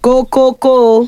kókókó o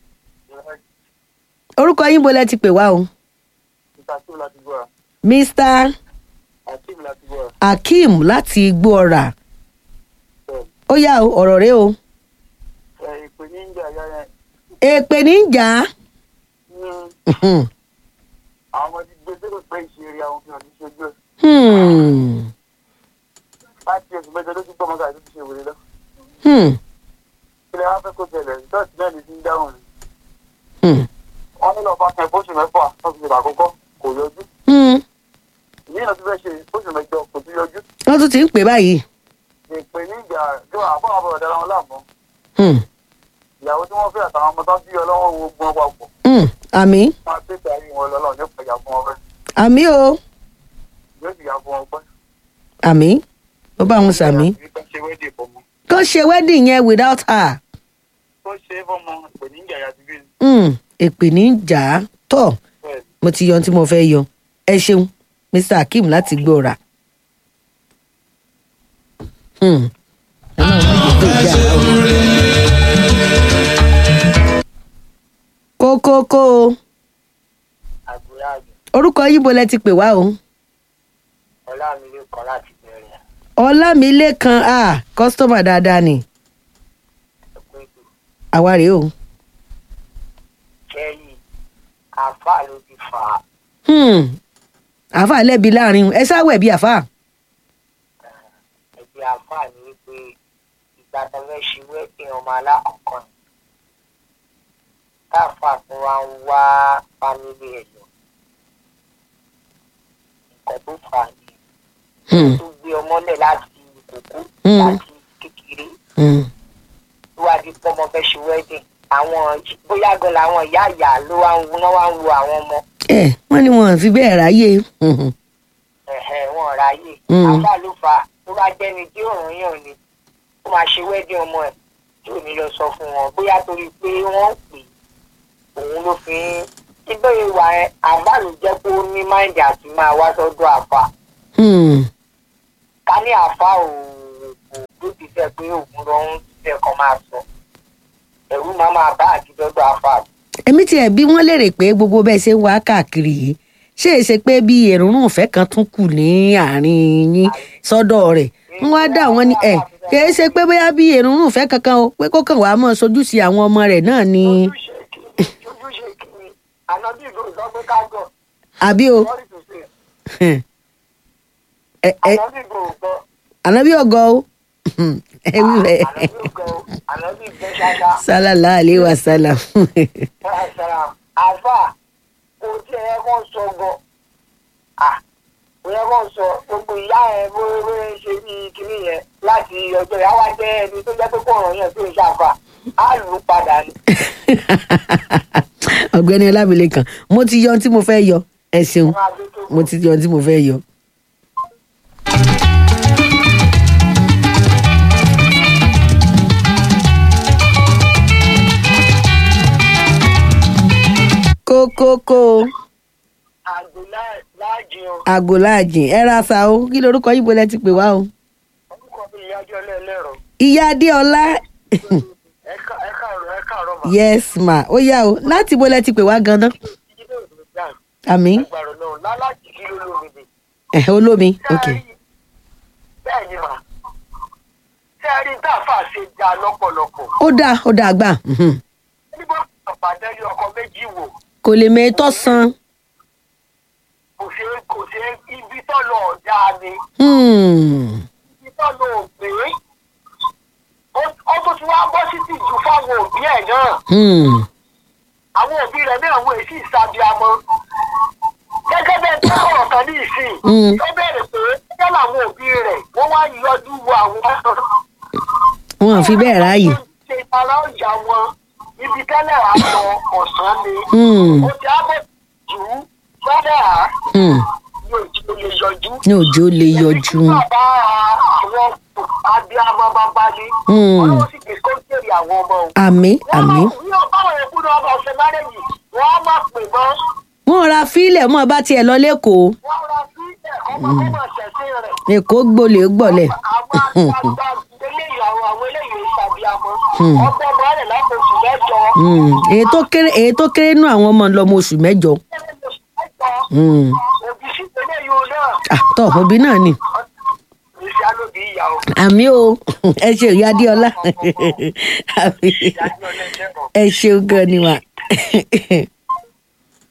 orúkọ yín bolẹ̀ ti pè wá o Akeem láti gbọ́ra. mr Akeem láti gbọ́ra. akeem láti igbó ọ̀rà Bẹ́ẹ̀ ó yá o ọ̀rọ̀ rẹ o ẹ ìpè ní ìjà ìyá yẹn. èpè ní í jà á. ní àwọn ọmọ ti gbé sókè pé ìṣeré àwọn fi hàn ní ṣojú ẹ̀. Hmm. láti oṣù mẹ́jọ ló ti gbọ́ ọmọkà tó ti ṣe wèrè lọ. Hmm. ilé wa fẹ́ kó tẹ̀lẹ̀ ṣọ́ọ̀ṣì náà ní ti ń dáhùn ni. Hmm. wọ́n ní lọ́ọ́ bá tẹ fóṣù mẹ́fà tó fi ṣèlú àkọ́kọ́ kò yọjú. Hmm. ìyí náà ti fẹ́ ṣe fóṣù mẹ́jọ kò tún yọjú. wọ́n tún ti ń pè báyìí. ìpè ní ìjà tí wọ́n àbọ̀ àbọ̀ ọ̀dà wọn láàmú. Hmm. ìyàwó tí wọ́n fẹ́ àtàwọn ọmọ tó bí ọlọ́wọ́ wo gbọ́n papọ̀. Hmm. àmì máa tètè ayé wọn lọ́lọ́ ní ìpẹ̀yà fún ọpẹ́. àmì o yóò sì yà fún ọpẹ́. àmì ó bá wọn sàmì. Ìgbà ṣe wẹ́dì fọmọ. kó ṣe wedding yẹn without her. tó ṣe é fọmọ ìpè ní ìjà ìyá ti bí. Hmm. èpè ní í jà á tọ̀ bẹ́ẹ̀ mo ti yan tí mo fẹ́ yọ ẹ ṣeun mr akeem láti gbé ọ̀rà. Hmm. Ọlọ́run má jẹ́ kó jà á. kókókó o àgbéyà àjò orúkọ yíbo lẹ ti pè wá o ọlá mi lè kọ́ láti bẹ̀rẹ̀ ọlámilékan a kọ́sítọ́mà dáadáa ni ẹ̀kọ́ ètò àwa rèé o. kẹ́yìn àáfàá ló ti fà á Hmm. àáfà lẹ́bi láàrin ẹ sáwẹ̀ bí àáfà. ẹgbẹ́ àáfàá ni wípé ìgbà tó fẹ́ ṣe wẹ́ẹ̀dì ọmọ alákọ̀ọ́kọ́ ni káàfàá tó wá ń wá fámílì ẹ̀ lọ nǹkan tó fà á ni Hmm. tó gbé ọmọlẹ̀ láti kókó Hmm. láti kékeré Hmm. tó wá di pé ọmọ fẹ́ ṣe wẹ́ẹ̀dì àwọn bóyá gan làwọn ìyá ìyá ló wá ń wo náà wá ń wo àwọn ọmọ ẹ wọ́n ní wọn fi bẹ́ẹ̀ ráyè. Hmm. ẹ̀hẹ̀ wọn ráyè Mm. àbá ló fà á tó bá jẹ́ni tí òun yàn ni ó máa ṣe wẹ́dí ọmọ ẹ̀ tí ò ní lọ sọ fún wọn bóyá torí pé wọ́n pè é òun ló fi ń síbẹ̀ ìwà ẹ̀ àbá ló jẹ́ pé ó ní máìndì àti máa wá sọ́dọ̀ àfà Hmm. ká ní àfà ò kò ló ti fẹ́ pé òun lọ ń fẹ́ kan máa sọ ẹ̀rú máa máa bá àti dọ́dọ̀ àfà èmi tiẹ̀ bí wọ́n lérè pé gbogbo bẹ́ẹ̀ ṣe ń wá káàkiri yìí ṣé é ṣe pé bí èrúnrún ìfẹ́ kan tún kù ní àárín yín sọ́dọ̀ rẹ̀ wọ́n wá dá àwọn ní ẹ̀ kì í ṣe pé bóyá bí èrúnrún ìfẹ́ kankan o pé kó kàn wá mọ́ sojú sí àwọn ọmọ rẹ̀ náà ni ojúṣe kìíní ojúṣe kìíní ànábì ìlú ìsọgbé kágọ̀ àbí o sorry to say ẹ ẹ ànábì ìlú ìgbọ́ ànábì ọgọ o ẹ wí bẹ́ẹ̀ ànábì ìgbọ́ ànábì ìgbọ́ ṣáṣá sálàlá àlè wa sálà ṣáṣá àfà kò tí ẹ kàn sọ gan ah kò yẹ kàn sọ gbogbo ìyá ẹ bóyá bóyá ń ṣe bí kinní yẹn láti ọjọ́ ìyá wa jẹ́ ẹni tó jẹ́ pé kò ràn yàn tó ń ṣàfà á lù ú padà ni. ọ̀gbẹ́ni ọlámilékan mo ti yọ ohun tí mo fẹ́ yọ ẹ ṣeun máa dé tó mo ti yọ ohun tí mo fẹ́ yọ. kókókó àgbò láàjì o àgò láàjìn ẹ ra sa o kí lorúkọ yìí bọ́lẹ̀ ti pè wá o. orúkọ mi ìyájọ́ lẹ́ẹ̀lẹ́rọ ìyá adéọlá ẹ káàárọ̀ ẹ káàárọ̀ mà. yes ma ó yá o láti bọ́lẹ̀ ti pè wá ganan ilé ìlú dáa àmì ẹgbàrún náà lálájì kí ló lómi ni. ẹ̀ olómi ok bẹ́ẹ̀ ni mà ṣé ẹ rí dáfà ṣe dá lọ́pọ̀lọpọ̀ ó dáa ó dáa gbà mhm. nígbà pàdé ní ọkọ méjì wò kò lè mẹ́tọ́ san kò ṣe kò ṣe ibi tó lọ ọ̀dà ni Hmm. ibi tó lọ òpè ó tó ti wá bọ́ sí ti jù fáwọn òbí ẹ̀ náà Hmm. àwọn òbí rẹ̀ náà wọ̀ èsì ìsàbíamọ́ gẹ́gẹ́ bẹ́ẹ̀ tó ọ̀rọ̀ kan ní ìsìn Mm. tó bẹ̀rẹ̀ pé gẹ́gẹ́ làwọn òbí rẹ̀ wọ́n wá yọjú wo àwọn wọn ò fi bẹ́ẹ̀ ráàyè. ṣe ara ọjà wọn ibi tẹ́lẹ̀ àlọ́ ọ̀sán ni Hmm. ó ti ábẹ̀ jù ú tẹ́lẹ̀ à Hmm. ní òjò lè yọjú. ní òjò lè yọjú. Èmi tí bàbá àwọn abiyamọ bàbá ni Hmm. ọlọ́wọ́ sì gbé kọ́ńtẹ̀rì àwọn ọmọ òun. àmì àmì. ní ọba àwọn èkú ni ọba ọ̀sẹ̀ márẹ́jì wọ́n á máa pè mọ́ wọn ra fílẹ̀ mọ́ bá tiẹ̀ lọ lẹ́kọ̀ọ́ wọ́n ra sí ẹ̀kọ́ mọ́ kó mọ̀ ṣẹ̀ṣẹ̀ rẹ̀. èkó gbolè gbọ̀lẹ̀. àwọn àgbàgbà eléyìí àwọn àwọn eléyìí ìṣàbíamọ ọgbọ́n ọmọ rẹ̀ lápòjù Mm, èyí tó kéré èyí tó kéré nú àwọn ọmọ lọmọ oṣù mẹ́jọ Mm. òbí sí ilé yóò náà Ah, tọ òbí náà ni ìṣá ló bí ìyá o àmì o ẹ ṣe ìyá adéọlá Àmì. ìyá ní ọlẹ́jẹ̀ kan. ẹ ṣeun gan ni wà